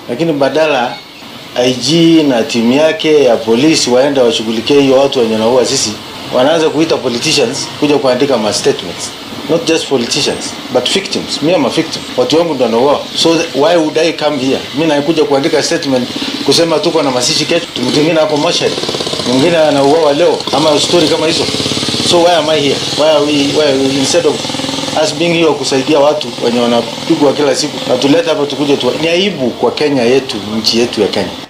lakini badala IG na timu yake ya polisi waende washughulikie hiyo watu wenye wanaua sisi, wanaanza kuita politicians kuja kuandika ma statements not just politicians but victims. Me am a victim, watu wangu ndo wanauawa, so why would I come here? Mi nakuja kuandika statement kusema tuko na masishi kesho, mtu mwingine hapo moshari, mwingine anauawa leo, ama story kama hizo. So why am I here? Why are we, why are we, instead of us being here kusaidia watu wenye wanapigwa kila siku na tuleta hapa tukuje tu, ni aibu kwa Kenya yetu, nchi yetu ya Kenya.